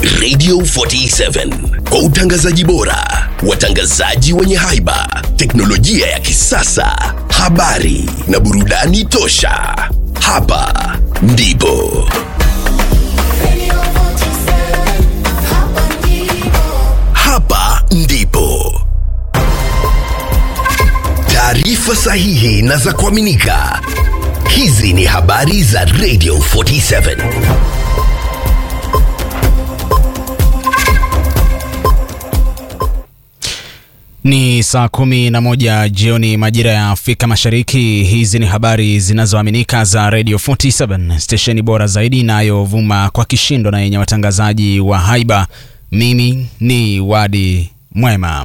Radio 47 kwa utangazaji bora, watangazaji wenye haiba, teknolojia ya kisasa, habari na burudani tosha. Hapa ndipo hapa ndipo taarifa sahihi na za kuaminika. Hizi ni habari za Radio 47. Ni saa kumi na moja jioni majira ya Afrika Mashariki. Hizi ni habari zinazoaminika za Radio 47 stesheni bora zaidi inayovuma kwa kishindo na yenye watangazaji wa haiba. Mimi ni Wadi Mwema.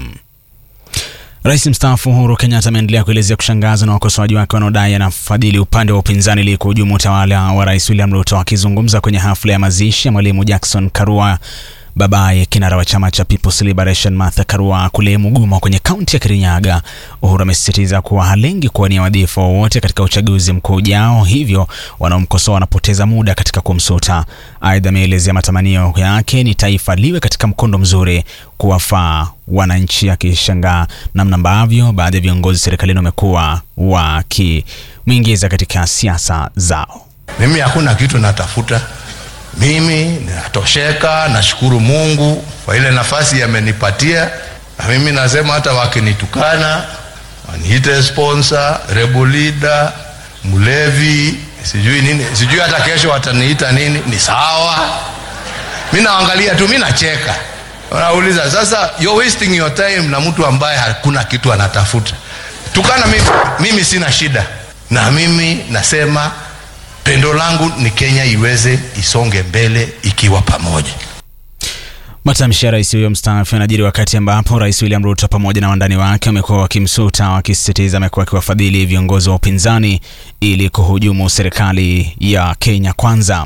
Rais mstaafu Uhuru Kenyatta ameendelea kuelezea kushangazwa na wakosoaji wake wanaodai anafadhili upande wa upinzani ili kuhujumu utawala wa Rais William Ruto. Akizungumza kwenye hafla ya mazishi ya Mwalimu Jackson Karua babaye kinara wa chama cha People's Liberation Martha Karua kule Mugumo kwenye kaunti ya Kirinyaga, Uhuru amesisitiza kuwa halengi kuwania wadhifa wowote katika uchaguzi mkuu ujao, hivyo wanaomkosoa wanapoteza muda katika kumsuta. Aidha, ameelezea matamanio yake ni taifa liwe katika mkondo mzuri kuwafaa wananchi, akishangaa namna ambavyo baadhi ya viongozi serikalini wamekuwa wakimwingiza katika siasa zao. Mimi hakuna kitu natafuta, mimi ninatosheka. Nashukuru Mungu kwa ile nafasi amenipatia, na mimi nasema hata wakinitukana waniite sponsor, rebel leader, mlevi, sijui nini, sijui hata kesho wataniita nini, ni sawa. Mi naangalia tu, mi nacheka. Wanauliza sasa, you're wasting your time na mtu ambaye hakuna kitu anatafuta. Tukana mimi, mimi sina shida, na mimi nasema pendo langu ni Kenya iweze isonge mbele ikiwa pamoja. Matamshi ya rais huyo mstaafu yanajiri wakati ambapo rais William Ruto pamoja na wandani wake wamekuwa wakimsuta, wakisisitiza amekuwa akiwafadhili viongozi wa upinzani ili kuhujumu serikali ya Kenya Kwanza.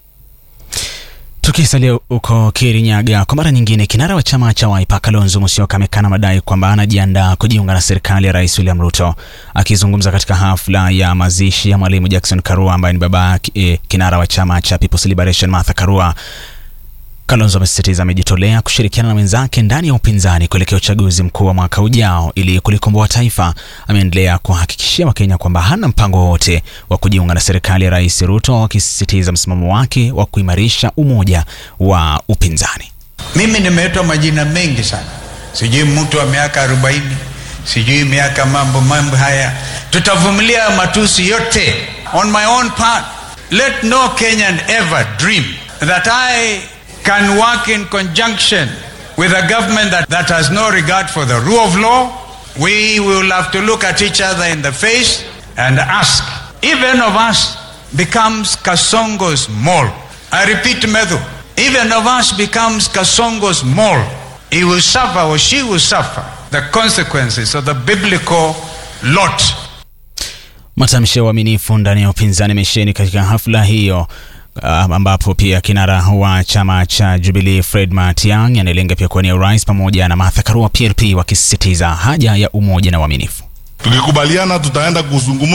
Tukisalia huko Kirinyaga, kwa mara nyingine, kinara wa chama cha Wiper Kalonzo Musyoka amekana madai kwamba anajiandaa kujiunga na serikali ya rais William Ruto. Akizungumza katika hafla ya mazishi ya mwalimu Jackson Karua ambaye ni baba eh, kinara wa chama cha People's Liberation Martha Karua, Kalonzo amesisitiza amejitolea kushirikiana na wenzake ndani ya upinzani kuelekea uchaguzi mkuu wa mwaka ujao ili kulikomboa taifa. Ameendelea kuhakikishia Wakenya kwamba hana mpango wowote wa kujiunga na serikali ya Rais Ruto, akisisitiza msimamo wake wa kuimarisha umoja wa upinzani. Mimi nimeitwa majina mengi sana, sijui mtu wa miaka arobaini, sijui miaka mambo mambo haya. Tutavumilia matusi yote. On my own part, let no Kenyan ever dream that I can work in conjunction with a government that, that has no regard for the rule of law. We will have to look at each other in the face and ask, even of us becomes Kasongo's mole. I repeat, Medhu, even of us becomes Kasongo's mole. He will suffer or she will suffer the consequences of the biblical lot. Matamshi ya uaminifu ndani ya upinzani amesheni katika hafla hiyo Uh, ambapo pia kinara wa chama cha Jubilee Fred Matiang'i anayelenga pia kuwania urais pamoja na Martha Karua PLP wakisisitiza haja ya umoja na uaminifu. Tukikubaliana tutaenda kuzungumza